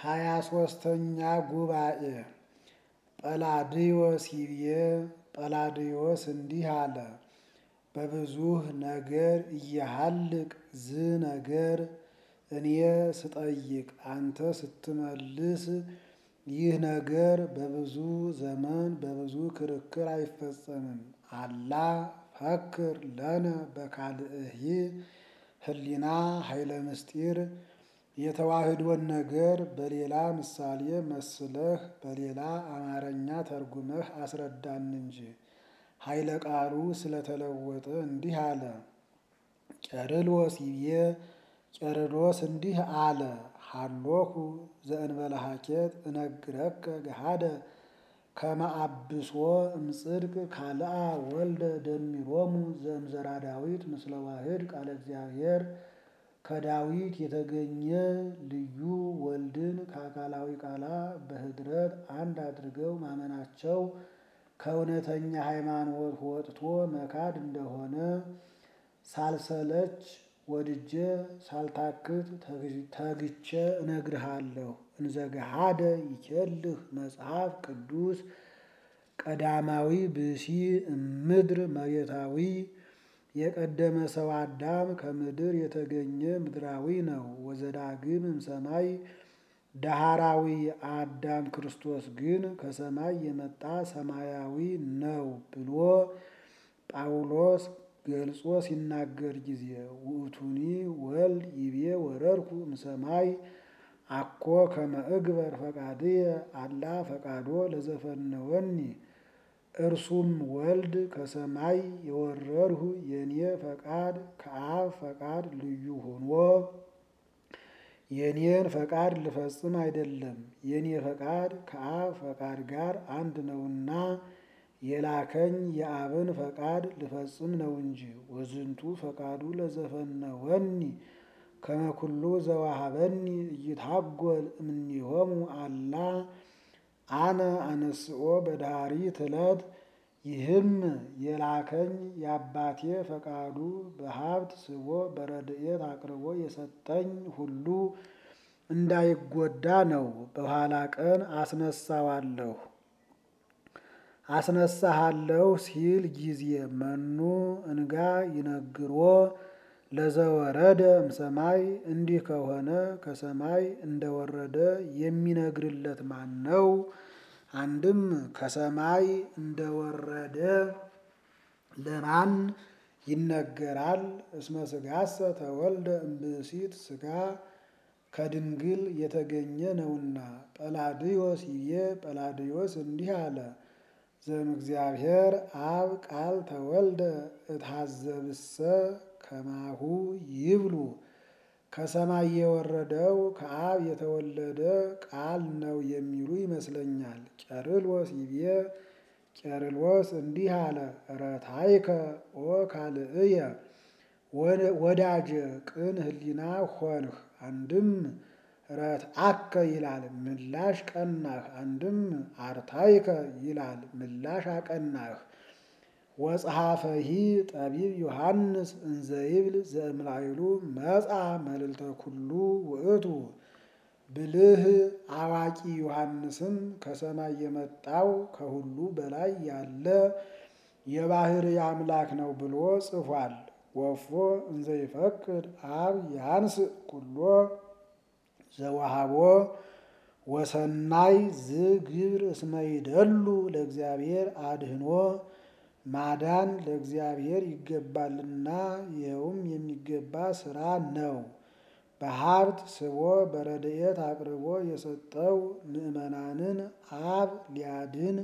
ሃያ ሶስተኛ ጉባኤ ጰላድዮስ ይብዬ ጰላድዮስ እንዲህ አለ። በብዙህ ነገር እያሃልቅ ዝ ነገር እኔ ስጠይቅ አንተ ስትመልስ ይህ ነገር በብዙ ዘመን በብዙ ክርክር አይፈጸምም። አላ ፈክር ለነ በካልእሂ ህሊና ኃይለ ምስጢር የተዋህዶን ነገር በሌላ ምሳሌ መስለህ በሌላ አማርኛ ተርጉመህ አስረዳን እንጂ። ኃይለ ቃሉ ስለተለወጠ እንዲህ አለ። ቄርሎስ ይብዬ ቄርሎስ እንዲህ አለ። ሀሎኩ ዘእንበለ ሀኬት እነግረከ ገሃደ ከመ አብሶ እምጽድቅ ካልአ ወልደ ደሚሮሙ ዘእምዘራ ዳዊት ምስለ ዋህድ ቃለ እግዚአብሔር ከዳዊት የተገኘ ልዩ ወልድን ከአካላዊ ቃላ በህድረት አንድ አድርገው ማመናቸው ከእውነተኛ ሃይማኖት ወጥቶ መካድ እንደሆነ ሳልሰለች ወድጄ ሳልታክት ተግቼ እነግርሃለሁ። እንዘገሃደ ይኬልህ መጽሐፍ ቅዱስ ቀዳማዊ ብእሲ እምድር መሬታዊ የቀደመ ሰው አዳም ከምድር የተገኘ ምድራዊ ነው። ወዘዳግም እምሰማይ ዳህራዊ አዳም ክርስቶስ ግን ከሰማይ የመጣ ሰማያዊ ነው ብሎ ጳውሎስ ገልጾ ሲናገር ጊዜ ውእቱኒ ወልድ ይቤ ወረድኩ እምሰማይ አኮ ከመ እግበር ፈቃድየ አላ ፈቃዶ ለዘፈነወኒ እርሱም ወልድ ከሰማይ የወረድሁ የኔ ፈቃድ ከአብ ፈቃድ ልዩ ሆኖ የኔን ፈቃድ ልፈጽም አይደለም፣ የኔ ፈቃድ ከአብ ፈቃድ ጋር አንድ ነውና የላከኝ የአብን ፈቃድ ልፈጽም ነው እንጂ። ወዝንቱ ፈቃዱ ለዘፈነወኒ ከመ ኩሉ ዘዋሃበኒ እይታጎል እምኔሆሙ አላ አነ አነስኦ በዳሪት ዕለት ይህም የላከኝ የአባቴ ፈቃዱ በሀብት ስቦ በረድኤት አቅርቦ የሰጠኝ ሁሉ እንዳይጎዳ ነው። በኋላ ቀን አስነሳዋለሁ አስነሳሃለሁ ሲል ጊዜ መኑ እንጋ ይነግሮ ለዘወረደ እምሰማይ እንዲህ ከሆነ ከሰማይ እንደወረደ የሚነግርለት ማን ነው? አንድም ከሰማይ እንደወረደ ለማን ይነገራል? እስመ ሥጋሰ ተወልደ እምብእሲት ሥጋ ከድንግል የተገኘ ነውና። ጰላድዮስ ይቤ ጰላድዮስ እንዲህ አለ። ዘእምእግዚአብሔር አብ ቃል ተወልደ እትሐዘብሰ ከማሁ ይብሉ ከሰማይ የወረደው ከአብ የተወለደ ቃል ነው የሚሉ ይመስለኛል። ቄርሎስ ይቤ ቄርሎስ እንዲህ አለ። ረታይከ ኦ ካልእየ ወዳጀ ቅን ህሊና ሆንህ። አንድም ረትአከ ይላል ምላሽ ቀናህ። አንድም አርታይከ ይላል ምላሽ አቀናህ። ወጸሐፈሂ ጠቢብ ዮሐንስ እንዘይብል ዘእምላይሉ መጻ መልዕልተ ኩሉ ውእቱ ብልህ አዋቂ ዮሐንስም ከሰማይ የመጣው ከሁሉ በላይ ያለ የባህር አምላክ ነው ብሎ ጽፏል። ወፎ እንዘይፈቅድ አብ ያንስ ኩሎ ዘወሃቦ ወሰናይ ዝግብር እስመ ይደሉ ለእግዚአብሔር አድህኖ ማዳን ለእግዚአብሔር ይገባልና ይኸውም የሚገባ ስራ ነው። በሀብት ስቦ በረድኤት አቅርቦ የሰጠው ምዕመናንን አብ ሊያድን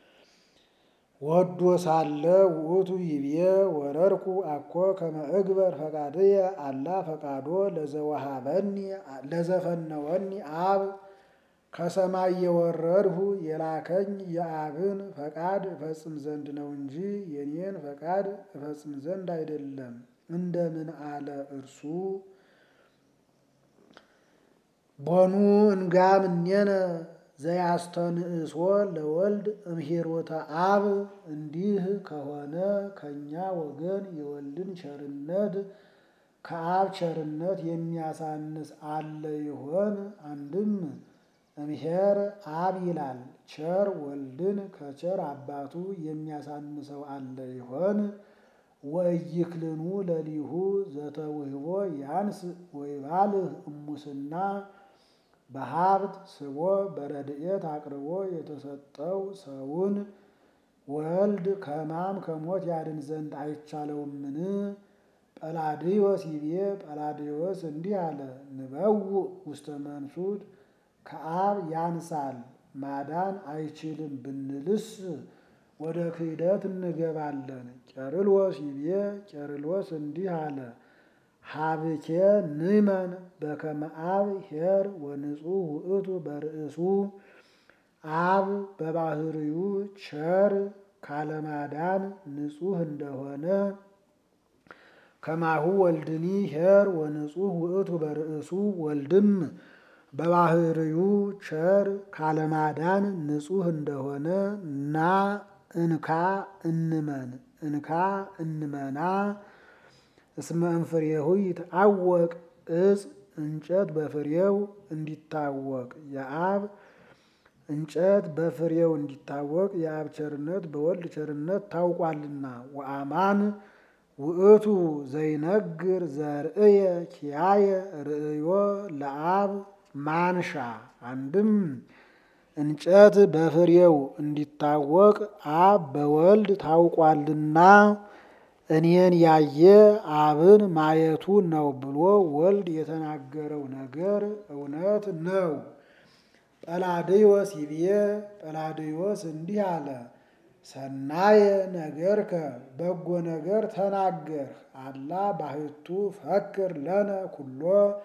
ወዶ ሳለ ውእቱ ይቤ ወረድኩ አኮ ከመ እግበር ፈቃድየ አላ ፈቃዶ ለዘወሃበኒ ለዘፈነወኒ አብ ከሰማይ የወረድሁ የላከኝ የአብን ፈቃድ እፈጽም ዘንድ ነው እንጂ የኔን ፈቃድ እፈጽም ዘንድ አይደለም። እንደምን አለ እርሱ ቦኑ እንጋ ምኔነ ዘያስተንእሶ ለወልድ እምሄሮተ አብ። እንዲህ ከሆነ ከእኛ ወገን የወልድን ቸርነት ከአብ ቸርነት የሚያሳንስ አለ ይሆን? አንድም እምሄር አብ ይላል። ቸር ወልድን ከቸር አባቱ የሚያሳንሰው አለ ይሆን? ወኢይክልኑ ለሊሁ ዘተውህቦ ያንስ ወይባልህ እሙስና በሀብት ስቦ በረድኤት አቅርቦ የተሰጠው ሰውን ወልድ ከሕማም ከሞት ያድን ዘንድ አይቻለውምን? ጰላድዮስ ይቤ ጰላድዮስ እንዲህ አለ። ንበውእ ውስተ መንሱት ከአብ ያንሳል ማዳን አይችልም ብንልስ ወደ ክህደት እንገባለን። ቄርሎስ ይቤ ቄርሎስ እንዲህ አለ። ሀብኬ ንመን በከመ አብ ኄር ወንጹሕ ውእቱ በርእሱ አብ በባህርዩ ቸር ካለማዳን ንጹሕ እንደሆነ ከማሁ ወልድኒ ኄር ወንጹሕ ውእቱ በርእሱ ወልድም በባህርዩ ቸር ካለማዳን ንጹሕ እንደሆነ ና እንካ እንመን እንካ እንመና እስመ እምፍሬሁ ይትአወቅ እፅ እንጨት በፍሬው እንዲታወቅ የአብ እንጨት በፍሬው እንዲታወቅ የአብ ቸርነት በወልድ ቸርነት ታውቋልና። ወአማን ውእቱ ዘይነግር ዘርእየ ኪያየ ርእዮ ለአብ ማንሻ አንድም እንጨት በፍሬው እንዲታወቅ አብ በወልድ ታውቋልና እኔን ያየ አብን ማየቱ ነው ብሎ ወልድ የተናገረው ነገር እውነት ነው። ጰላድዮስ ይብዬ ጰላድዮስ እንዲህ አለ። ሰናየ ነገርከ በጎ ነገር ተናገርህ። አላ ባሕቱ ፈክር ለነ ኩሎ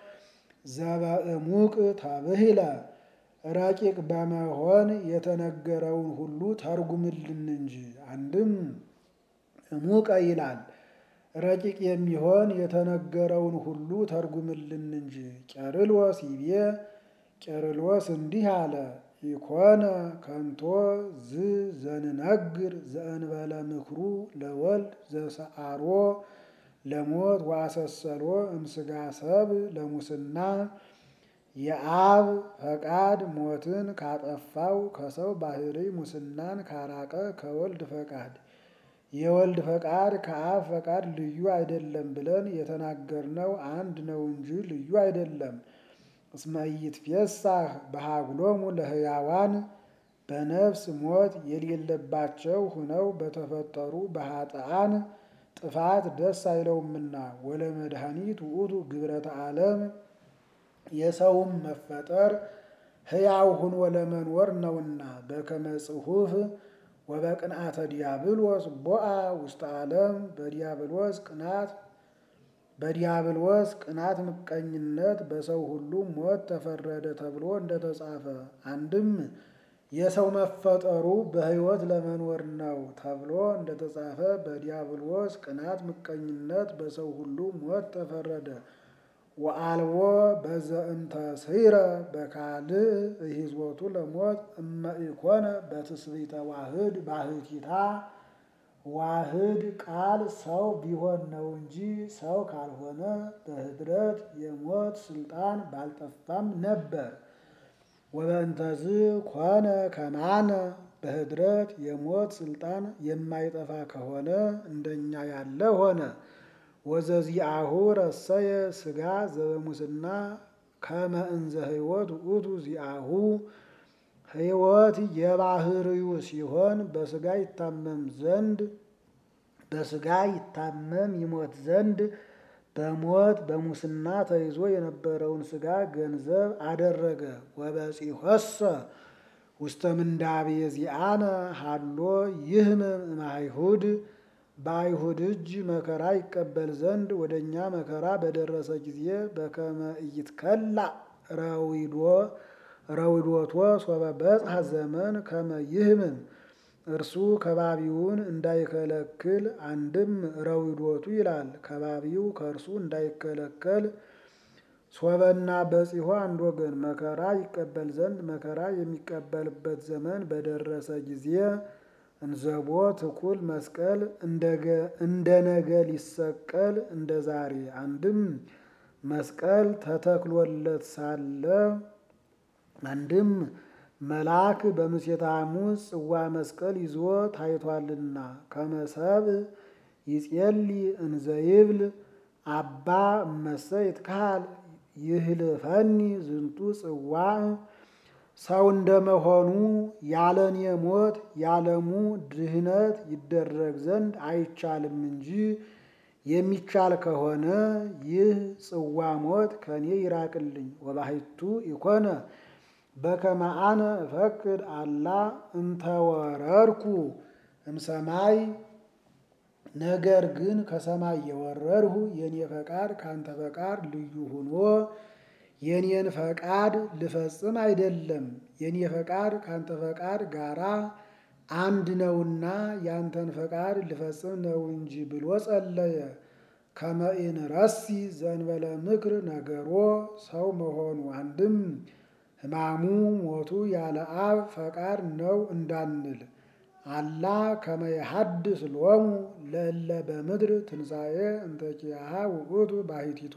ዘበእሙቅ ተብሂለ ረቂቅ በመሆን የተነገረውን ሁሉ ተርጉምልን እንጂ። አንድም እሙቀ ይላል ረቂቅ የሚሆን የተነገረውን ሁሉ ተርጉምልን እንጂ። ቄርሎስ ይቤ ቄርሎስ እንዲህ አለ። ኢኮነ ከንቶ ዝ ዘንነግር ዘእንበለ ምክሩ ለወልድ ዘሰአሮ ለሞት ዋሰሰሎ እምስጋ ሰብ ለሙስና የአብ ፈቃድ ሞትን ካጠፋው ከሰው ባህሪ ሙስናን ካራቀ ከወልድ ፈቃድ የወልድ ፈቃድ ከአብ ፈቃድ ልዩ አይደለም ብለን የተናገርነው አንድ ነው እንጂ ልዩ አይደለም። እስመ ኢይትፌሳህ በሀጉሎሙ ለሕያዋን በነፍስ ሞት የሌለባቸው ሁነው በተፈጠሩ በኃጥአን ጥፋት ደስ አይለውምና። ወለመድኃኒት ውእቱ ግብረተ ዓለም የሰውም መፈጠር ሕያው ሁኖ ለመኖር ነውና። በከመ ጽሑፍ ወበቅንአተ ዲያብሎስ ቦአ ውስተ ዓለም በዲያብሎስ ቅናት በዲያብሎስ ቅናት ምቀኝነት በሰው ሁሉ ሞት ተፈረደ ተብሎ እንደተጻፈ አንድም የሰው መፈጠሩ በሕይወት ለመኖር ነው ተብሎ እንደተጻፈ በዲያብሎስ ቅናት ምቀኝነት በሰው ሁሉ ሞት ተፈረደ። ወአልቦ በዘእንተ ስይረ በካልእ እሂዝቦቱ ለሞት እመ ኢኮነ በትስብእተ ዋህድ ባህቲታ ዋህድ ቃል ሰው ቢሆን ነው እንጂ ሰው ካልሆነ በህድረት የሞት ስልጣን ባልጠፋም ነበር። ወበእንተዝ ኮነ ከማነ በህድረት የሞት ስልጣን የማይጠፋ ከሆነ እንደኛ ያለ ሆነ። ወዘዚአሁ ረሰየ ስጋ ዘበሙስና ከመ እንዘ ሕይወት ውእቱ ዚአሁ ሕይወት የባህርዩ ሲሆን በስጋ ይታመም ዘንድ በስጋ ይታመም ይሞት ዘንድ በሞት በሙስና ተይዞ የነበረውን ስጋ ገንዘብ አደረገ። ወበጺሖሰ ውስተ ምንዳቤ ዚአነ ሀሎ ይህምም እምአይሁድ በአይሁድ እጅ መከራ ይቀበል ዘንድ ወደ እኛ መከራ በደረሰ ጊዜ በከመ ኢይትከላእ ረዊዶ ረዊዶቶ ሶበ በጽሐ ዘመን ከመ ይህምም እርሱ ከባቢውን እንዳይከለክል አንድም ረዊዶቱ ይላል ከባቢው ከእርሱ እንዳይከለከል ሶበና በጺሖ አንድ ወገን መከራ ይቀበል ዘንድ መከራ የሚቀበልበት ዘመን በደረሰ ጊዜ እንዘቦ ትኩል መስቀል እንደ ነገ ሊሰቀል እንደ ዛሬ አንድም መስቀል ተተክሎለት ሳለ አንድም መልአክ በምሴተ ሐሙስ ጽዋ መስቀል ይዞ ታይቷልና ከመሰብ ይጼሊ እንዘይብል አባ እመሰ ይትካል ይህልፈኒ ዝንቱ ጽዋ ሰው እንደመሆኑ ያለኔ ሞት ያለሙ ድህነት ይደረግ ዘንድ አይቻልም እንጂ የሚቻል ከሆነ ይህ ጽዋ ሞት ከኔ ይራቅልኝ። ወባሕቱ ኢኮነ በከመ አነ እፈቅድ አላ እንተወረድኩ እምሰማይ ነገር ግን ከሰማይ የወረድሁ የኔ ፈቃድ ካንተ ፈቃድ ልዩ ሆኖ የኔን ፈቃድ ልፈጽም አይደለም፣ የኔ ፈቃድ ካንተ ፈቃድ ጋራ አንድ ነውና ያንተን ፈቃድ ልፈጽም ነው እንጂ ብሎ ጸለየ። ከመ ኢንረሲ ዘእንበለ ምክር ነገሮ ሰው መሆኑ አንድም ሕማሙ ሞቱ ያለ አብ ፈቃድ ነው እንዳንል አላ ከመ የሐድስ ሎሙ ለእለ በምድር ትንሣኤ እንተ ኪያሃ ውእቱ ባሕቲቶ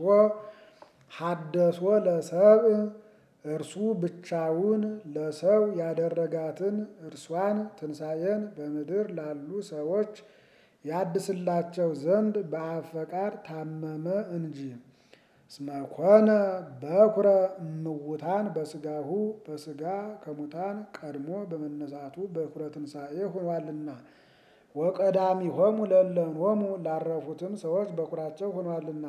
ሐደሶ ለሰብእ እርሱ ብቻውን ለሰው ያደረጋትን እርሷን ትንሣኤን በምድር ላሉ ሰዎች ያድስላቸው ዘንድ በአብ ፈቃድ ታመመ እንጂ። እስመ ኮነ በኩረ እምውታን በሥጋሁ በሥጋ ከሙታን ቀድሞ በመነሳቱ በኩረ ትንሣኤ ሆኗልና። ወቀዳሚሆሙ ለእለኖሙ ላረፉትም ሰዎች በኩራቸው ሆኗልና።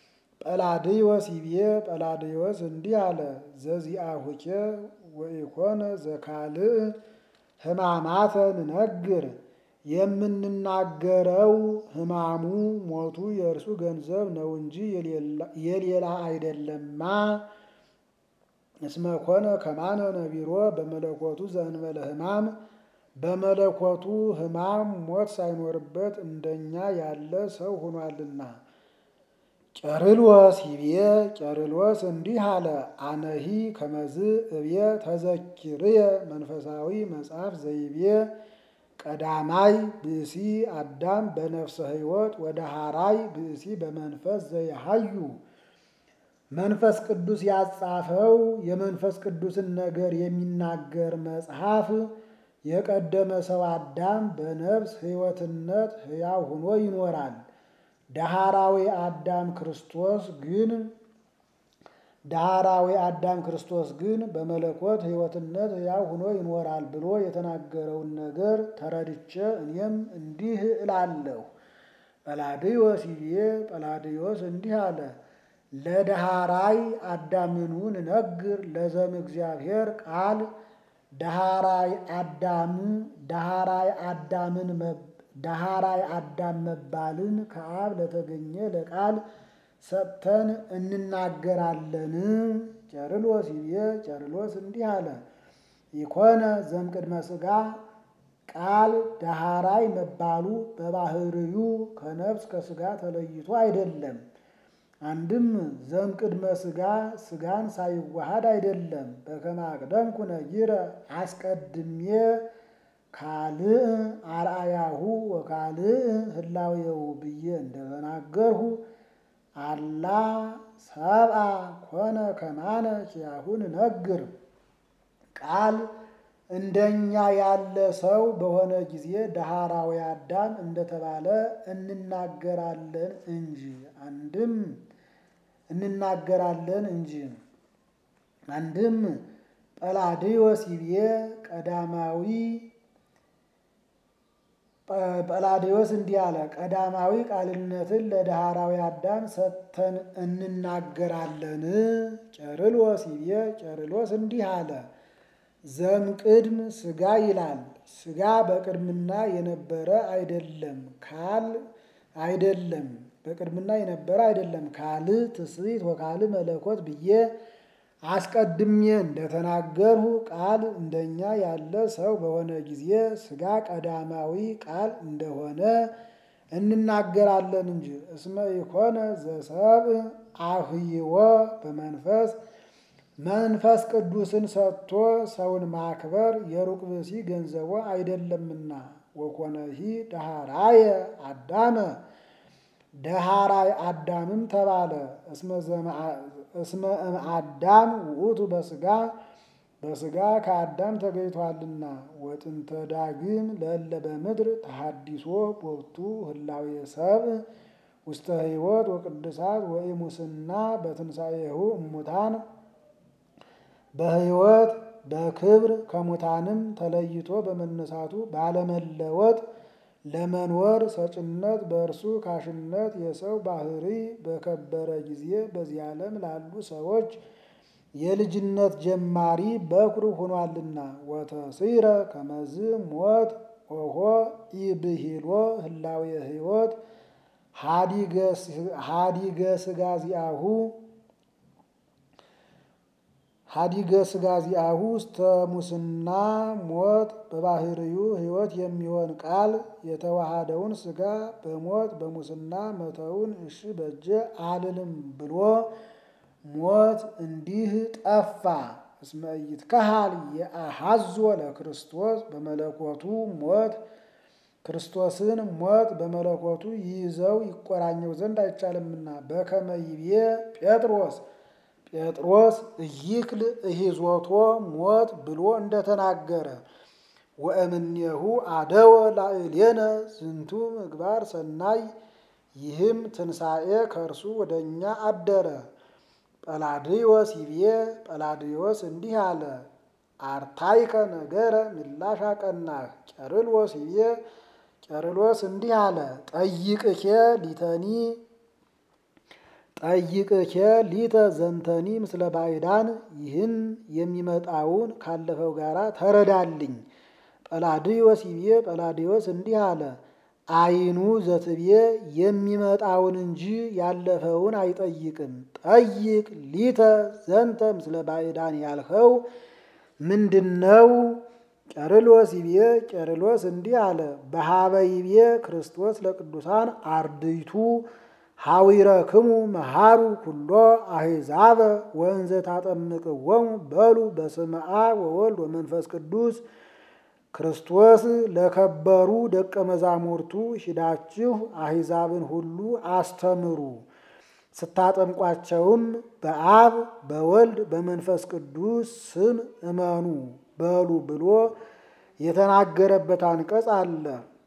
ጰላድዮስ ይቤ ጰላድዮስ እንዲህ አለ፣ ዘዚአሁኬ ወኢኮነ ዘካልእ ሕማማተ ንነግር የምንናገረው ሕማሙ ሞቱ የእርሱ ገንዘብ ነው እንጂ የሌላ አይደለማ። እስመ ኮነ ከማነ ነቢሮ በመለኮቱ ዘእንበለ ሕማም በመለኮቱ ሕማም ሞት ሳይኖርበት እንደኛ ያለ ሰው ሆኗልና። ቄርሎስ ይቤ ቄርሎስ እንዲህ አለ፣ አነሂ ከመዝ እብየ ተዘኪርየ መንፈሳዊ መጽሐፍ ዘይቤ ቀዳማይ ብእሲ አዳም በነፍሰ ሕይወት ወደ ሐራይ ብእሲ በመንፈስ ዘይሃዩ መንፈስ ቅዱስ ያጻፈው የመንፈስ ቅዱስን ነገር የሚናገር መጽሐፍ የቀደመ ሰው አዳም በነፍስ ሕይወትነት ሕያው ሆኖ ይኖራል። ዳህራዊ አዳም ክርስቶስ ግን ዳህራዊ አዳም ክርስቶስ ግን በመለኮት ሕይወትነት ሕያው ሆኖ ይኖራል ብሎ የተናገረውን ነገር ተረድቼ እኔም እንዲህ እላለሁ። ጰላድዮስ ይቤ ጰላድዮስ እንዲህ አለ፣ ለዳህራይ አዳምኑ ንነግር ለዘም እግዚአብሔር ቃል ዳህራይ አዳም ዳህራይ አዳምን ዳህራይ አዳም መባልን ከአብ ለተገኘ ለቃል ሰጥተን እንናገራለን። ቄርሎስ ይቤ ቄርሎስ እንዲህ አለ፣ ኢኮነ ዘእምቅድመ ሥጋ ቃል ዳህራይ መባሉ በባህርዩ ከነፍስ ከሥጋ ተለይቶ አይደለም። አንድም ዘእምቅድመ ሥጋ ሥጋን ሳይዋሃድ አይደለም። በከመ አቅደምኩ ነጊረ አስቀድሜ ካልእ አርአያሁ ወካልእ ህላዌው ብዬ እንደተናገርሁ አላ ሰብአ ኮነ ከማነ ኪያሁ ንነግር ቃል እንደኛ ያለ ሰው በሆነ ጊዜ ዳህራዊ አዳም እንደተባለ እንናገራለን እንጂ አንድም እንናገራለን እንጂ አንድም ጰላድዮስ ይቤ ቀዳማዊ ጰላድዮስ እንዲህ አለ፣ ቀዳማዊ ቃልነትን ለዳህራዊ አዳም ሰጥተን እንናገራለን። ቄርሎስ ይቤ ቄርሎስ እንዲህ አለ፣ ዘእምቅድም ሥጋ ይላል። ሥጋ በቅድምና የነበረ አይደለም ካል አይደለም በቅድምና የነበረ አይደለም ካል ትስብእት ወካል መለኮት ብዬ አስቀድሜ እንደተናገርሁ ቃል እንደኛ ያለ ሰው በሆነ ጊዜ ሥጋ ቀዳማዊ ቃል እንደሆነ እንናገራለን እንጂ። እስመ ኢኮነ ዘሰብእ አህይዎ በመንፈስ መንፈስ ቅዱስን ሰጥቶ ሰውን ማክበር የሩቅ ብእሲ ገንዘቦ አይደለምና። ወኮነሂ ዳህራየ አዳመ ዳህራይ አዳምም ተባለ። እስመ እምአዳም ውእቱ በሥጋ በሥጋ ከአዳም ተገኝቷልና ወጥንተ ዳግም ለእለ በምድር ተሐዲሶ ቦቱ ህላዌ ሰብእ ውስተ ሕይወት ወቅድሳት ወኢሙስና በትንሣኤሁ እሙታን በሕይወት በክብር ከሙታንም ተለይቶ በመነሳቱ ባለመለወጥ ለመንወር ሰጭነት በእርሱ ካሽነት የሰው ባህሪ በከበረ ጊዜ በዚህ ዓለም ላሉ ሰዎች የልጅነት ጀማሪ በኩር ሆኗልና ወተሲረ ከመዝ ሞት ኦሆ ኢብሂሎ ህላዌ ሕይወት ሃዲገ ስጋ ዚአሁ ሀዲገ ስጋ ዚአሁ ውስተ ሙስና ሞት በባህርዩ ሕይወት የሚሆን ቃል የተዋሃደውን ስጋ በሞት በሙስና መተውን እሺ በጀ አልልም ብሎ ሞት እንዲህ ጠፋ። እስመ ኢይትከሃል የአሐዞ ለክርስቶስ በመለኮቱ ሞት ክርስቶስን ሞት በመለኮቱ ይይዘው ይቆራኘው ዘንድ አይቻልምና በከመ ይቤ ጴጥሮስ ጴጥሮስ ኢይክል እሂዞቶ ሞት ብሎ እንደተናገረ ወእምኔሁ አደወ ላዕሌነ ዝንቱ ምግባር ሰናይ ይህም ትንሣኤ ከእርሱ ወደ እኛ አደረ። ጰላድዮስ ይቤ ጰላድዮስ እንዲህ አለ፣ አርታይከ ነገረ ምላሽ አቀናህ። ቄርሎስ ይቤ ቄርሎስ እንዲህ አለ፣ ጠይቅኬ ሊተኒ ጠይቅኬ ሊተ ዘንተኒ ምስለ ባዕዳን ይህን የሚመጣውን ካለፈው ጋራ ተረዳልኝ። ጰላድዮስ ይቤ ጰላድዮስ እንዲህ አለ አይኑ ዘትቤ የሚመጣውን እንጂ ያለፈውን አይጠይቅም። ጠይቅ ሊተ ዘንተ ምስለ ባዕዳን ያልኸው ምንድነው? ቄርሎስ ይቤ ቄርሎስ እንዲህ አለ በሀበ ይቤ ክርስቶስ ለቅዱሳን አርድይቱ ሐዊረክሙ መሃሩ ኩሎ አሕዛበ ወእንዘ ታጠምቅዎሙ በሉ በስመ አብ ወወልድ ወመንፈስ ቅዱስ ክርስቶስ ለከበሩ ደቀ መዛሙርቱ ሂዳችሁ አሕዛብን ሁሉ አስተምሩ፣ ስታጠምቋቸውም በአብ በወልድ በመንፈስ ቅዱስ ስም እመኑ በሉ ብሎ የተናገረበት አንቀጽ አለ።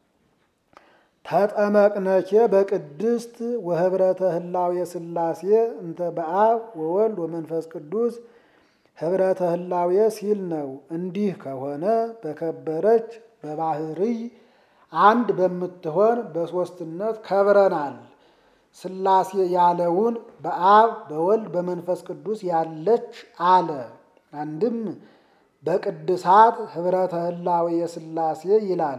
ተጠመቅነኬ በቅድስት ወህብረተ ህላዌ ሥላሴ እንተ በአብ ወወልድ ወመንፈስ ቅዱስ ህብረተ ህላዌ ሲል ነው። እንዲህ ከሆነ በከበረች በባህርይ አንድ በምትሆን በሦስትነት ከብረናል። ሥላሴ ያለውን በአብ በወልድ በመንፈስ ቅዱስ ያለች አለ። አንድም በቅድሳት ህብረተ ህላዌ ሥላሴ ይላል።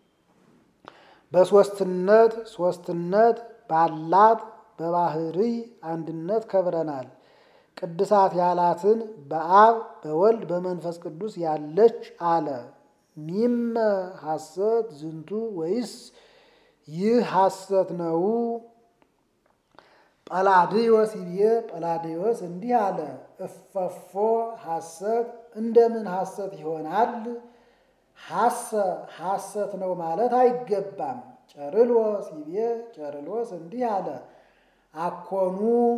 በሦስትነት ሦስትነት ባላት በባህርይ አንድነት ከብረናል። ቅድሳት ያላትን በአብ በወልድ በመንፈስ ቅዱስ ያለች አለ። ሚመ ሐሰት ዝንቱ ወይስ ይህ ሐሰት ነው? ጰላድዮስ ይቤ ጰላድዮስ እንዲህ አለ፣ እፈፎ ሐሰት እንደምን ሐሰት ይሆናል? ሐሰ ሐሰት ነው ማለት አይገባም። ቄርሎስ ይቤ ቄርሎስ እንዲህ አለ፣ አኮኑ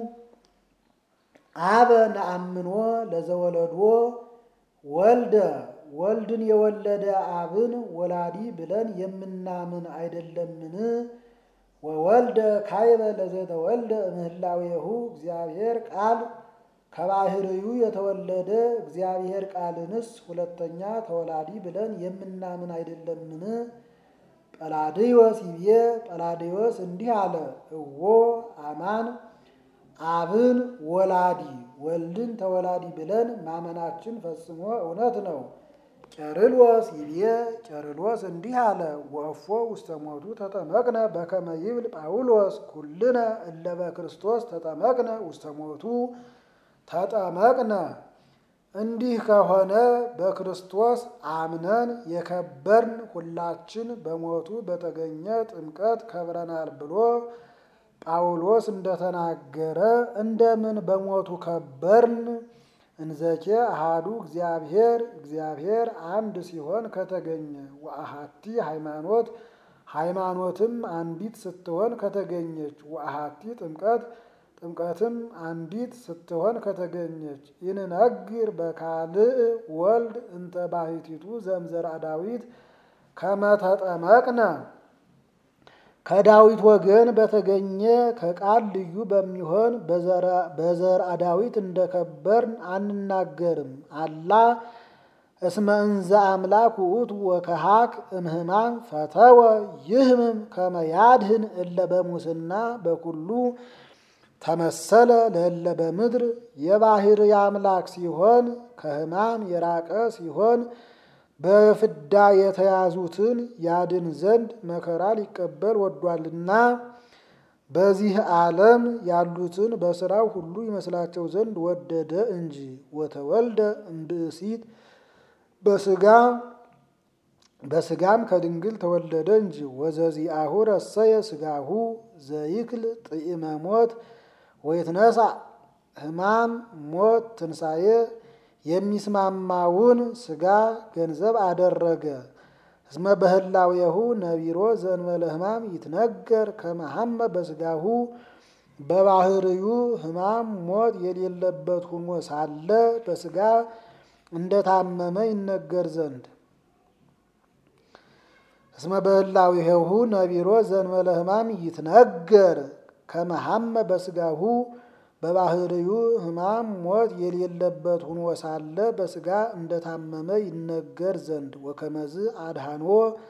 አበ ነአምኖ ለዘወለዶ ወልደ ወልድን የወለደ አብን ወላዲ ብለን የምናምን አይደለምን? ወወልደ ካይበ ለዘተወልደ እምህላዌሁ እግዚአብሔር ቃል ከባህርዩ የተወለደ እግዚአብሔር ቃልንስ ሁለተኛ ተወላዲ ብለን የምናምን አይደለምን? ጰላድዮስ ይቤ ጰላድዮስ እንዲህ አለ፣ እዎ አማን አብን ወላዲ ወልድን ተወላዲ ብለን ማመናችን ፈጽሞ እውነት ነው። ቄርሎስ ይቤ ቄርሎስ እንዲህ አለ፣ ወእፎ ውስተ ሞቱ ተጠመቅነ በከመ ይብል ጳውሎስ ኩልነ እለ በክርስቶስ ተጠመቅነ ውስተ ሞቱ ተጠመቅነ። እንዲህ ከሆነ በክርስቶስ አምነን የከበርን ሁላችን በሞቱ በተገኘ ጥምቀት ከብረናል ብሎ ጳውሎስ እንደተናገረ እንደምን በሞቱ ከበርን? እንዘኬ አሃዱ እግዚአብሔር እግዚአብሔር አንድ ሲሆን ከተገኘ ወአሃቲ ሃይማኖት ሃይማኖትም አንዲት ስትሆን ከተገኘች ወአሃቲ ጥምቀት ጥምቀትም አንዲት ስትሆን ከተገኘች ይንነግር በካልእ ወልድ እንተ ባሕቲቱ ዘምዘርአ ዳዊት ከመተጠመቅነ ከዳዊት ወገን በተገኘ ከቃል ልዩ በሚሆን በዘርአ ዳዊት እንደከበርን አንናገርም። አላ እስመ እንዘ አምላክ ውእቱ ወከሃክ እምህማም ፈተወ ይህምም ከመ ያድህን እለ በሙስና በኩሉ ተመሰለ ለእለ በምድር የባህር የአምላክ ሲሆን ከሕማም የራቀ ሲሆን በፍዳ የተያዙትን ያድን ዘንድ መከራ ሊቀበል ወዷልና በዚህ ዓለም ያሉትን በሥራው ሁሉ ይመስላቸው ዘንድ ወደደ እንጂ። ወተወልደ እምብእሲት በስጋ በስጋም ከድንግል ተወለደ እንጂ። ወዘዚአሁ ረሰየ ስጋሁ ዘይክል ጥኢመ ሞት ወይትነሳ ሕማም ሞት ትንሣኤ የሚስማማውን ስጋ ገንዘብ አደረገ። እስመ በህላዌሁ ነቢሮ ዘእንበለ ሕማም ይትነገር ከመሐመ በስጋሁ በባህርዩ ሕማም ሞት የሌለበት ሆኖ ሳለ በስጋ እንደታመመ ይነገር ዘንድ እስመ በህላዌሁ ነቢሮ ዘእንበለ ሕማም ይትነገር ከመሐመ በስጋሁ በባህርዩ ሕማም ሞት የሌለበት ሆኖ ሳለ በስጋ እንደታመመ ይነገር ዘንድ ወከመዝ አድሃኖ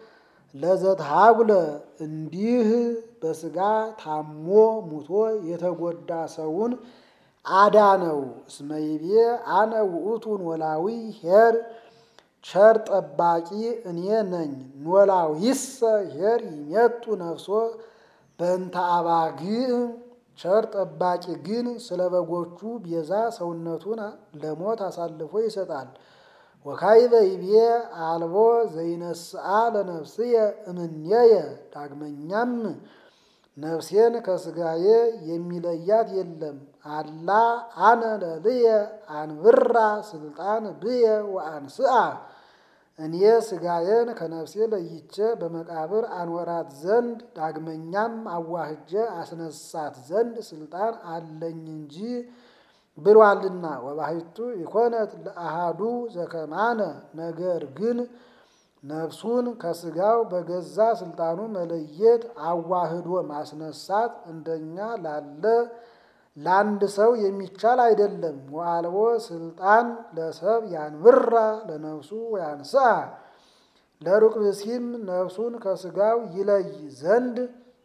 ለዘትሃጉለ እንዲህ በስጋ ታሞ ሙቶ የተጎዳ ሰውን አዳነው። እስመ ይቤ አነ ውእቱን ኖላዊ ኄር ቸር ጠባቂ እኔ ነኝ። ኖላዊሰ ኄር ይሜጡ ነፍሶ በእንተ አባግዕ ቸር ጠባቂ ግን ስለ በጎቹ ቤዛ ሰውነቱን ለሞት አሳልፎ ይሰጣል። ወካዕበ ይቤ አልቦ ዘይነስአ ለነፍስየ እምኔየ ዳግመኛም ነፍሴን ከስጋዬ የሚለያት የለም። አላ አነ ለልየ አንብራ ስልጣን ብየ ወአንስአ እኔ ስጋዬን ከነፍሴ ለይቼ በመቃብር አኖራት ዘንድ ዳግመኛም አዋህጀ አስነሳት ዘንድ ስልጣን አለኝ እንጂ ብሏልና። ወባሕቱ ኢኮነት ለአሃዱ ዘከማነ ነገር ግን ነፍሱን ከስጋው በገዛ ስልጣኑ መለየት አዋህዶ ማስነሳት እንደኛ ላለ ለአንድ ሰው የሚቻል አይደለም። ወአልቦ ስልጣን ለሰብ ያንብራ ለነፍሱ ወያንስአ ለሩቅ ብእሲም ነፍሱን ከስጋው ይለይ ዘንድ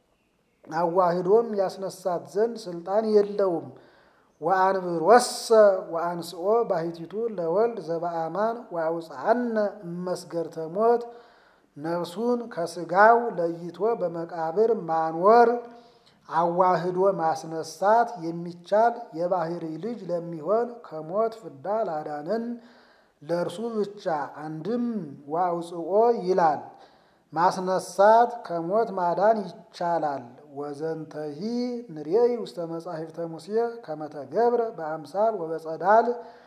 አዋህዶም ያስነሳት ዘንድ ስልጣን የለውም። ወአንብሮሰ ወአንስኦ ባሕቲቱ ለወልድ ዘበአማን ወአውፅአነ እመስገርተ ሞት ነፍሱን ከስጋው ለይቶ በመቃብር ማኖር አዋህዶ ማስነሳት የሚቻል የባሕሪ ልጅ ለሚሆን ከሞት ፍዳ ላዳነን ለእርሱ ብቻ። አንድም ወአውፅኦ ይላል ማስነሳት ከሞት ማዳን ይቻላል። ወዘንተሂ ንሬይ ውስተ መጻሕፍተ ሙሴ ከመተገብረ በአምሳል ወበጸዳል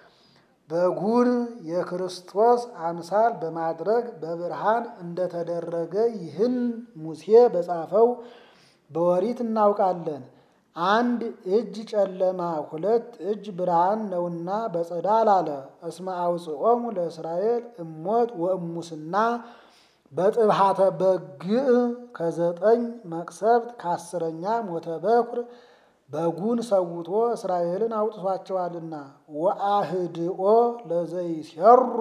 በጉን የክርስቶስ አምሳል በማድረግ በብርሃን እንደተደረገ ይህን ሙሴ በጻፈው በወሪት እናውቃለን። አንድ እጅ ጨለማ ሁለት እጅ ብርሃን ነውና በጸዳል አለ። እስመ አውፅኦሙ ለእስራኤል እሞት ወእሙስና በጥብሃተ በግዕ ከዘጠኝ መቅሰፍት ከአስረኛ ሞተ በኩር በጉን ሰውቶ እስራኤልን አውጥቷቸዋልና። ወአህድኦ ለዘይሰሩ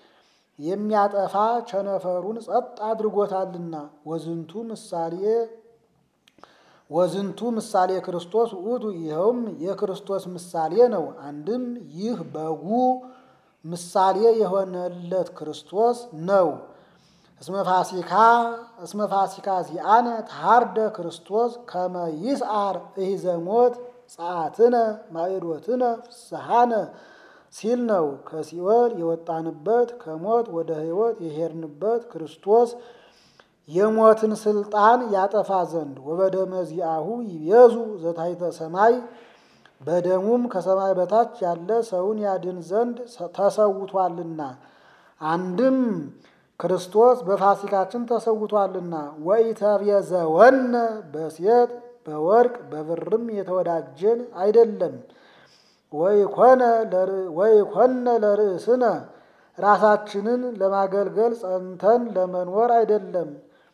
የሚያጠፋ ቸነፈሩን ጸጥ አድርጎታልና። ወዝንቱ ምሳሌ ወዝንቱ ምሳሌ ክርስቶስ ውእቱ ይኸውም የክርስቶስ ምሳሌ ነው። አንድም ይህ በጉ ምሳሌ የሆነለት ክርስቶስ ነው። እስመ ፋሲካ እስመ ፋሲካ ዚአነ ተሃርደ ክርስቶስ ከመ ይስዓር እሂዘ ሞት ጸአትነ ማዕዶትነ ፍስሐነ ሲል ነው። ከሲኦል የወጣንበት ከሞት ወደ ሕይወት የሄድንበት ክርስቶስ የሞትን ስልጣን ያጠፋ ዘንድ ወበደመ ዚአሁ ይቤዙ ዘታሕተ ሰማይ በደሙም ከሰማይ በታች ያለ ሰውን ያድን ዘንድ ተሰውቷልና። አንድም ክርስቶስ በፋሲካችን ተሰውቷልና። ወኢተቤዘወነ በሴት በወርቅ በብርም የተወዳጀን አይደለም። ወይኮነ ለርእስነ ራሳችንን ለማገልገል ጸንተን ለመኖር አይደለም።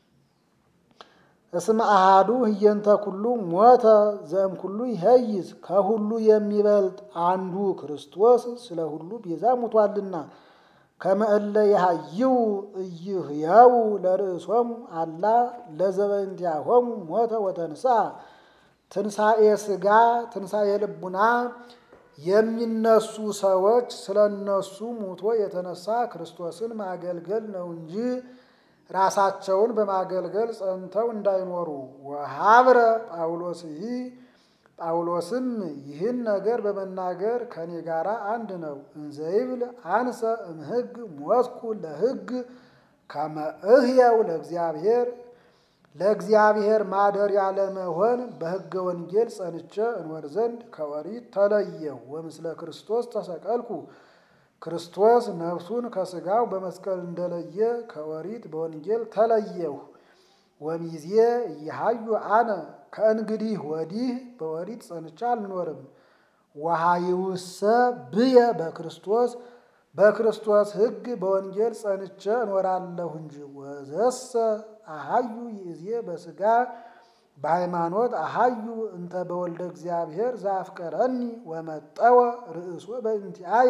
እስመ አሃዱ ህየንተ ኩሉ ሞተ ዘእም ኩሉ ይሄይዝ ከሁሉ የሚበልጥ አንዱ ክርስቶስ ስለ ሁሉ ቤዛ ሙቷልና። ከመ እለ የሃይው ኢይህያው ለርእሶሙ አላ ለዘበእንቲአሆሙ ሞተ ወተንሥአ ትንሣኤ ሥጋ ትንሣኤ ልቡና የሚነሱ ሰዎች ስለ እነሱ ሙቶ የተነሳ ክርስቶስን ማገልገል ነው እንጂ ራሳቸውን በማገልገል ጸንተው እንዳይኖሩ። ወሀብረ ጳውሎስ ይህ ጳውሎስም ይህን ነገር በመናገር ከኔ ጋር አንድ ነው። እንዘይብል አንሰ እምሕግ ሞትኩ ለሕግ ከመ እህየው ለእግዚአብሔር ለእግዚአብሔር ማደሪያ ለመሆን በሕገ ወንጌል ጸንቼ እንወር ዘንድ ከኦሪት ተለየሁ። ወምስለ ክርስቶስ ተሰቀልኩ ክርስቶስ ነፍሱን ከሥጋው በመስቀል እንደለየ ከኦሪት በወንጌል ተለየሁ። ወሚዜ እየሃዩ አነ ከእንግዲህ ወዲህ በኦሪት ጸንቻ አልኖርም። ወሃይውሰ ብየ በክርስቶስ በክርስቶስ ሕግ በወንጌል ጸንቼ እኖራለሁ እንጂ ወዘሰ አሃዩ ይእዜ በሥጋ በሃይማኖት አሃዩ እንተ በወልደ እግዚአብሔር ዘአፍቀረኒ ወመጠወ ርእሶ በእንቲአየ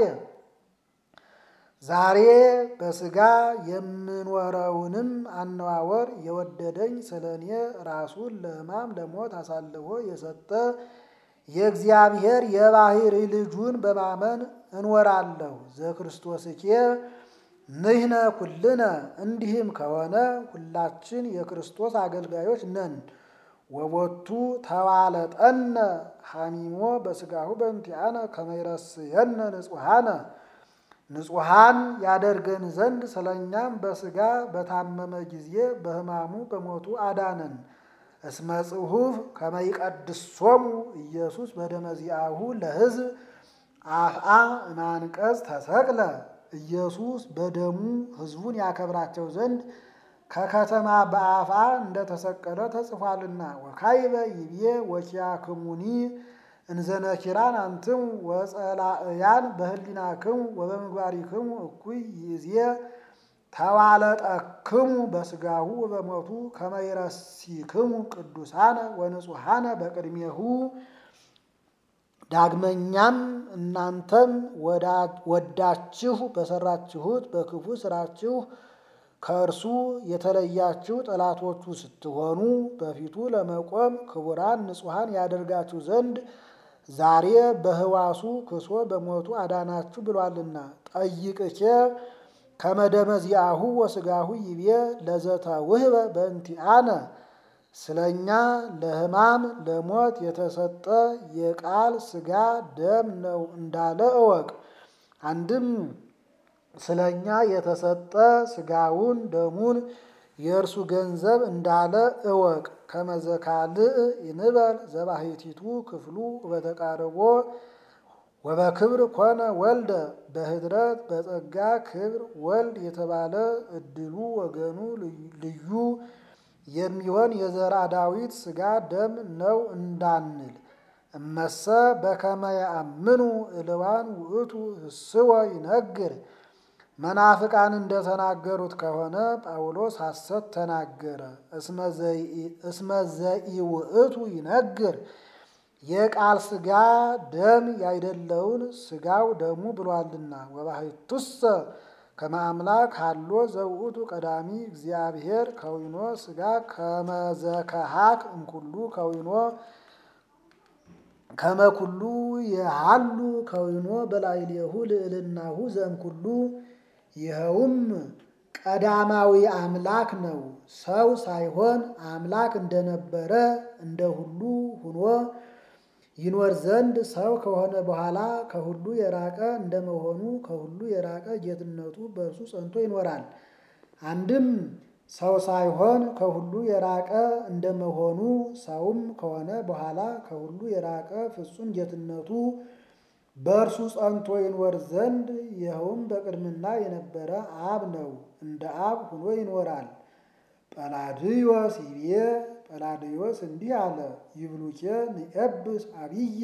ዛሬ በሥጋ የምኖረውንም አነዋወር የወደደኝ ስለ እኔ ራሱን ለሕማም ለሞት አሳልፎ የሰጠ የእግዚአብሔር የባሕሪ ልጁን በማመን እንወራለሁ። ዘክርስቶስኬ ንሕነ ኩልነ እንዲህም ከሆነ ሁላችን የክርስቶስ አገልጋዮች ነን። ወቦቱ ተዋለጠነ ሐሚሞ በሥጋሁ በእንቲአነ ከመ ይረስየነ ንጹሐነ ንጹሐን ያደርገን ዘንድ ስለ እኛም በሥጋ በታመመ ጊዜ በሕማሙ በሞቱ አዳነን። እስመ ጽሑፍ ከመ ይቀድሶሙ ኢየሱስ በደመ ዚአሁ ለሕዝብ አፍአ እማንቀጽ ተሰቅለ ኢየሱስ በደሙ ሕዝቡን ያከብራቸው ዘንድ ከከተማ በአፍአ እንደተሰቀለ ተጽፏልና። ወካይበ ይብዬ ወኪያክሙኒ እንዘነኪራን አንትሙ ወጸላእያን በህሊናክሙ ወበምግባሪክሙ እኩይ ይእዜ ተዋለጠክሙ በሥጋሁ ወበሞቱ ከመ ይረሲክሙ ቅዱሳነ ወንጹሐነ በቅድሜሁ። ዳግመኛም እናንተም ወዳችሁ በሰራችሁት በክፉ ስራችሁ ከእርሱ የተለያችሁ ጠላቶቹ ስትሆኑ በፊቱ ለመቆም ክቡራን ንጹሐን ያደርጋችሁ ዘንድ ዛሬ በህዋሱ ክሶ በሞቱ አዳናችሁ ብሏልና። ጠይቅኬ ከመደመ ዚአሁ ወሥጋሁ ይቤ ለዘተ ውህበ በእንቲአነ ስለ እኛ ለሕማም ለሞት የተሰጠ የቃል ሥጋ ደም ነው እንዳለ እወቅ። አንድም ስለ እኛ የተሰጠ ሥጋውን ደሙን የእርሱ ገንዘብ እንዳለ እወቅ። ከመዘካልእ ይንበል ዘባሕቲቱ ክፍሉ በተቃረቦ ወበክብር ኮነ ወልደ በህድረት በጸጋ ክብር ወልድ የተባለ እድሉ ወገኑ ልዩ የሚሆን የዘርአ ዳዊት ሥጋ ደም ነው እንዳንል እመሰ በከመ ያአምኑ እልዋን ውእቱ ህስወ ይነግር መናፍቃን እንደተናገሩት ከሆነ ጳውሎስ ሐሰት ተናገረ። እስመ ዘኢውእቱ ይነግር የቃል ሥጋ ደም ያይደለውን ሥጋው ደሙ ብሏልና። ወባሕቱሰ ከመ አምላክ ሃሎ ዘውእቱ ቀዳሚ እግዚአብሔር ከዊኖ ሥጋ ከመዘከሃክ እምኩሉ ከዊኖ ከመኩሉ የሃሉ ከዊኖ በላዕሌሁ ልዕልናሁ ዘእምኩሉ ይኸውም ቀዳማዊ አምላክ ነው። ሰው ሳይሆን አምላክ እንደነበረ እንደ ሁሉ ሁኖ ይኖር ዘንድ ሰው ከሆነ በኋላ ከሁሉ የራቀ እንደመሆኑ ከሁሉ የራቀ ጌትነቱ በእርሱ ጸንቶ ይኖራል። አንድም ሰው ሳይሆን ከሁሉ የራቀ እንደመሆኑ ሰውም ከሆነ በኋላ ከሁሉ የራቀ ፍጹም ጌትነቱ በእርሱ ጸንቶ ይኖር ዘንድ ይኸውም በቅድምና የነበረ አብ ነው። እንደ አብ ሆኖ ይኖራል። ጰላድዮስ ይቤ ጰላድዮስ እንዲህ አለ፣ ይብሉኬ ንኤብስ አብየ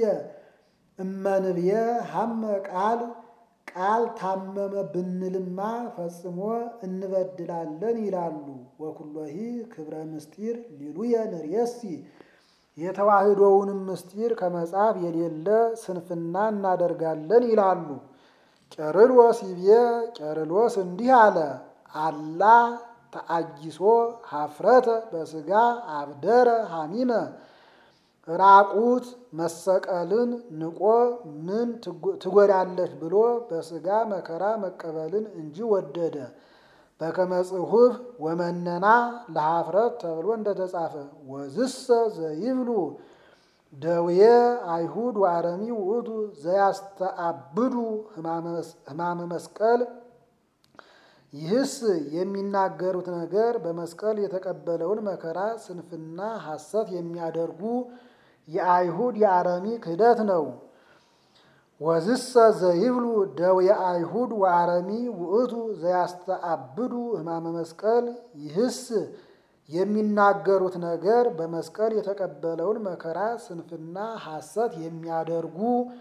እመንብየ ሀመ ቃል ቃል ታመመ ብንልማ ፈጽሞ እንበድላለን ይላሉ። ወኩሎሂ ክብረ ምስጢር ሊሉየ ንርየሲ የተዋህዶውንም ምስጢር ከመጽሐፍ የሌለ ስንፍና እናደርጋለን ይላሉ። ቄርሎስ ይቤ ቄርሎስ እንዲህ አለ፣ አላ ተአጊሶ ሀፍረተ በስጋ አብደረ ሐሚመ ራቁት መሰቀልን ንቆ ምን ትጎዳለች ብሎ በስጋ መከራ መቀበልን እንጂ ወደደ። በከመ ጽሑፍ ወመነና ለሀፍረት ተብሎ እንደተጻፈ ወዝሰ ዘይብሉ ደዌ አይሁድ ወአረሚ ውእቱ ዘያስተአብዱ ሕማመ መስቀል። ይህስ የሚናገሩት ነገር በመስቀል የተቀበለውን መከራ ስንፍና ሐሰት የሚያደርጉ የአይሁድ የአረሚ ክህደት ነው። ወዝሰ ዘይብሉ ደዌ አይሁድ ወአረሚ ውእቱ ዘያስተአብዱ ሕማመ መስቀል። ይህስ የሚናገሩት ነገር በመስቀል የተቀበለውን መከራ ስንፍና ሐሰት የሚያደርጉ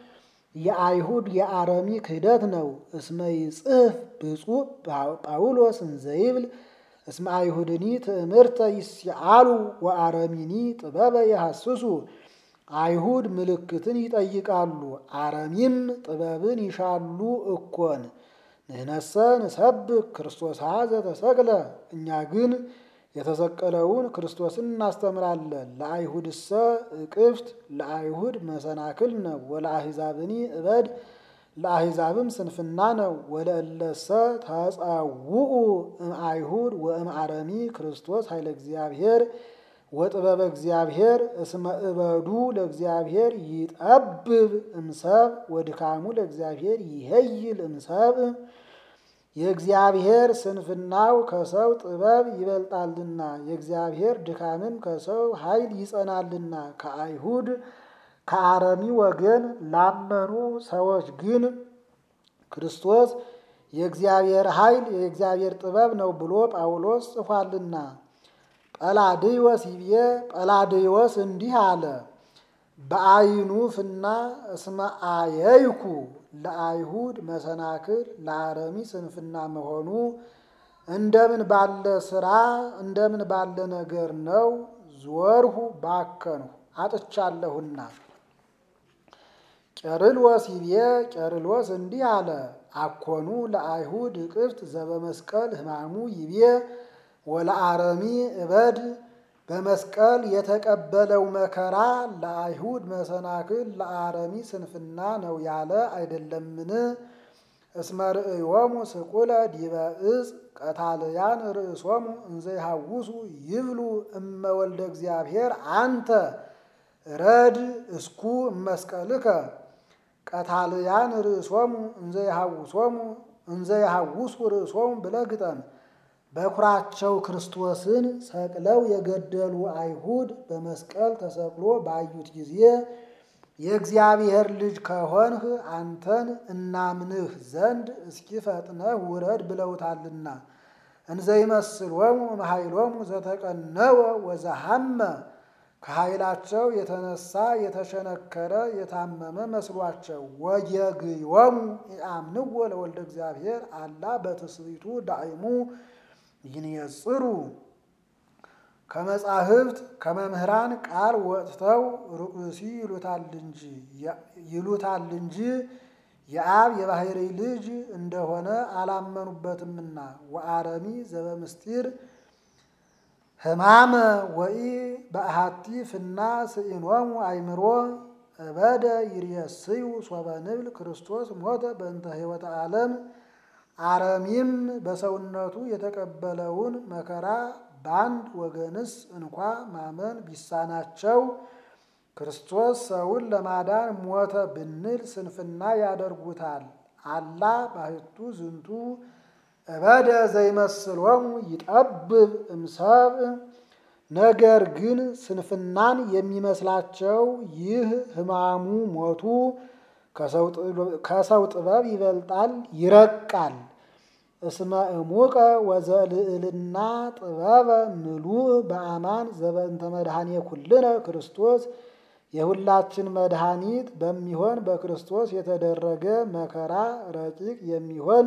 የአይሁድ የአረሚ ክህደት ነው። እስመ ይጽሕፍ ብፁዕ ጳውሎስ እንዘይብል እስመ አይሁድኒ ትእምርተ ይስአሉ ወአረሚኒ ጥበበ የሐስሱ። አይሁድ ምልክትን ይጠይቃሉ፣ አረሚም ጥበብን ይሻሉ እኮን። ንሕነሰ ንሰብክ ክርስቶስ ዘተሰቅለ፣ እኛ ግን የተሰቀለውን ክርስቶስን እናስተምራለን። ለአይሁድሰ እቅፍት ለአይሁድ መሰናክል ነው። ወለአሕዛብኒ እበድ ለአሕዛብም ስንፍና ነው። ወለእለሰ ተጸውዑ እምአይሁድ ወእምአረሚ ክርስቶስ ኃይለ እግዚአብሔር ወጥበበ እግዚአብሔር እስመ እበዱ ለእግዚአብሔር ይጠብብ እምሰብ ወድካሙ ለእግዚአብሔር ይሄይል እምሰብ። የእግዚአብሔር ስንፍናው ከሰው ጥበብ ይበልጣልና የእግዚአብሔር ድካምም ከሰው ኃይል ይጸናልና። ከአይሁድ ከአረሚ ወገን ላመኑ ሰዎች ግን ክርስቶስ የእግዚአብሔር ኃይል የእግዚአብሔር ጥበብ ነው ብሎ ጳውሎስ ጽፏልና። ጰላድዮስ ይቤ ጰላድዮስ እንዲህ አለ፣ በአይኑ ፍና እስመ አየይኩ ለአይሁድ መሰናክል ለአረሚ ስንፍና መሆኑ እንደምን ባለ ስራ እንደምን ባለ ነገር ነው። ዞርሁ ባከንሁ አጥቻለሁና። ቄርሎስ ይቤ ቄርሎስ እንዲህ አለ፣ አኮኑ ለአይሁድ እቅፍት ዘበመስቀል ሕማሙ ይቤ ወለአረሚ እበድ በመስቀል የተቀበለው መከራ ለአይሁድ መሰናክል ለአረሚ ስንፍና ነው ያለ አይደለምን? እስመ ርእዮሙ ስቁለ ዲበ ዕፅ ቀታልያን ርእሶሙ እንዘ ይሐውሱ ይብሉ እመ ወልደ እግዚአብሔር አንተ ረድ እስኩ እመስቀልከ ቀታልያን ርእሶሙ እንዘ ይሐውሶሙ እንዘ ይሐውሱ ርእሶሙ ብለህ ግጠም። በኩራቸው ክርስቶስን ሰቅለው የገደሉ አይሁድ በመስቀል ተሰቅሎ ባዩት ጊዜ የእግዚአብሔር ልጅ ከሆንህ አንተን እናምንህ ዘንድ እስኪ ፈጥነህ ውረድ ብለውታልና። እንዘይመስሎሙ እምኃይሎሙ ዘተቀነወ ወዘሐመ ከኃይላቸው የተነሳ የተሸነከረ የታመመ መስሏቸው ወየግዮሙ ኢአምንዎ ለወልደ እግዚአብሔር አላ በትስብእቱ ዳዕሙ ይንየጽሩ ከመጻሕፍት ከመምህራን ቃል ወጥተው ርዑሲ ይሉታል እንጂ የአብ የባሕርይ ልጅ እንደሆነ አላመኑበትምና። ወአረሚ ዘበምስጢር ሕማመ ወኢ በአሐቲ ፍና ስኢኖሙ አእምሮ እበደ ይርየስዩ ሶበ ንብል ክርስቶስ ሞተ በእንተ ሕይወተ ዓለም። አረሚም በሰውነቱ የተቀበለውን መከራ በአንድ ወገንስ እንኳ ማመን ቢሳናቸው ክርስቶስ ሰውን ለማዳን ሞተ ብንል ስንፍና ያደርጉታል። አላ ባሕቱ ዝንቱ እበደ ዘይመስሎሙ ይጠብብ እምሰብ። ነገር ግን ስንፍናን የሚመስላቸው ይህ ሕማሙ ሞቱ ከሰው ጥበብ ይበልጣል ይረቃል። እስመ እሙቀ ወዘልዕልና ጥበበ ምሉእ በአማን ዘበእንተ መድኃኔ ኩልነ ክርስቶስ የሁላችን መድኃኒት በሚሆን በክርስቶስ የተደረገ መከራ ረቂቅ የሚሆን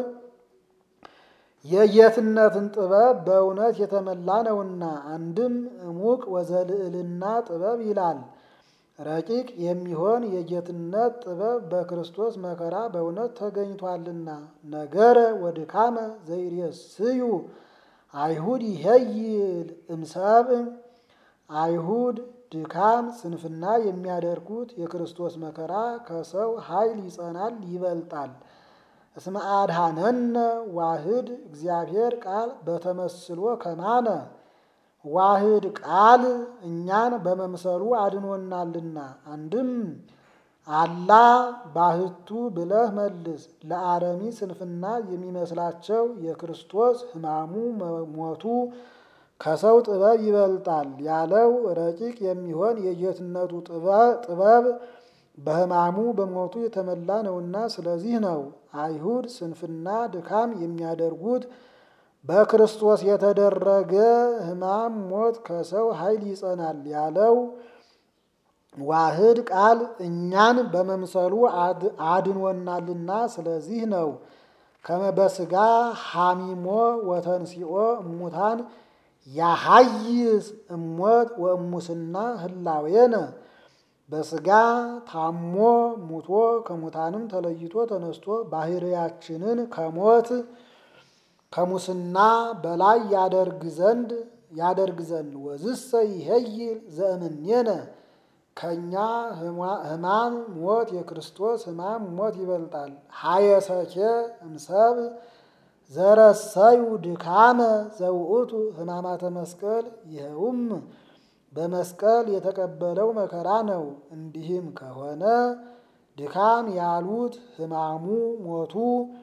የጌትነትን ጥበብ በእውነት የተመላ ነውና። አንድም እሙቅ ወዘልዕልና ጥበብ ይላል። ረቂቅ የሚሆን የጌትነት ጥበብ በክርስቶስ መከራ በእውነት ተገኝቷልና። ነገረ ወድካመ ዘይሬስዩ አይሁድ ይሄይል እምሰብእ አይሁድ ድካም ስንፍና የሚያደርጉት የክርስቶስ መከራ ከሰው ኃይል ይጸናል ይበልጣል። እስመ አድኀነነ ዋህድ እግዚአብሔር ቃል በተመስሎ ከማነ ዋህድ ቃል እኛን በመምሰሉ አድኖናልና። አንድም አላ ባህቱ ብለህ መልስ። ለአረሚ ስንፍና የሚመስላቸው የክርስቶስ ሕማሙ ሞቱ ከሰው ጥበብ ይበልጣል ያለው ረቂቅ የሚሆን የጌትነቱ ጥበብ በሕማሙ በሞቱ የተመላ ነውና ስለዚህ ነው። አይሁድ ስንፍና ድካም የሚያደርጉት በክርስቶስ የተደረገ ሕማም ሞት ከሰው ኃይል ይጸናል ያለው ዋህድ ቃል እኛን በመምሰሉ አድኖናልና ስለዚህ ነው። ከመ በሥጋ ሐሚሞ ወተንሲኦ እሙታን ያሐይስ እሞት ወእሙስና ህላዌነ በሥጋ ታሞ ሙቶ ከሙታንም ተለይቶ ተነስቶ ባህርያችንን ከሞት ከሙስና በላይ ያደርግ ዘንድ ያደርግ ዘንድ ወዝሰ ይሄይል ዘእምኔነ ከእኛ ሕማም ሞት የክርስቶስ ሕማም ሞት ይበልጣል። ሀየሰኬ እምሰብ ዘረሰዩ ድካመ ዘውእቱ ሕማማተ መስቀል ይኸውም በመስቀል የተቀበለው መከራ ነው። እንዲህም ከሆነ ድካም ያሉት ሕማሙ ሞቱ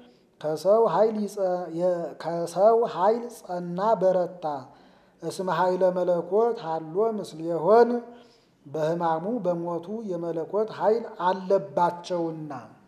ከሰው ኃይል ጸና በረታ። እስመ ኃይለ መለኮት ሃሎ ምስሌሆን በሕማሙ በሞቱ የመለኮት ኃይል አለባቸውና